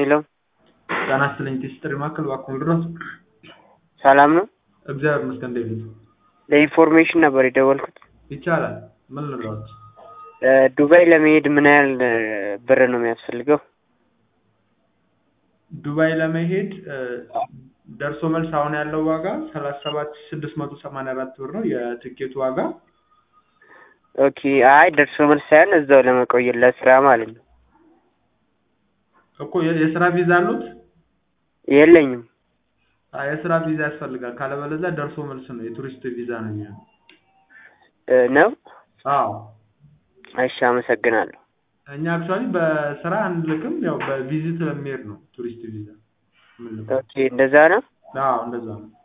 ሄሎ ጤና ይስጥልኝ ቲስትሪ ማዕከል እባክዎን ልድረስ? ሰላም ነው? እግዚአብሔር ይመስገን እንዴት ነው? ለኢንፎርሜሽን ነበር የደወልኩት። ይቻላል ምን ልርዳዎት? ዱባይ ለመሄድ ምን ያህል ብር ነው የሚያስፈልገው? ዱባይ ለመሄድ ደርሶ መልስ አሁን ያለው ዋጋ ሰላሳ ሰባት ሺህ ስድስት መቶ ሰማንያ አራት ብር ነው የትኬቱ ዋጋ። ኦኬ አይ ደርሶ መልስ ሳይሆን እዛው ለመቆየት ለስራ ማለት ነው። እኮ የ- የስራ ቪዛ አሉት? የለኝም። አይ የስራ ቪዛ ያስፈልጋል። ካለበለዚያ ደርሶ መልስ ነው የቱሪስት ቪዛ ነው የሚሆነው። እ ነው? አዎ እሺ አመሰግናለሁ። እኛ አክቹዋሊ በስራ አንልክም፣ ያው በቪዚት ለሚሄድ ነው ቱሪስት ቪዛ የምንልከው። ኦኬ እንደዛ ነው? አዎ እንደዛ ነው።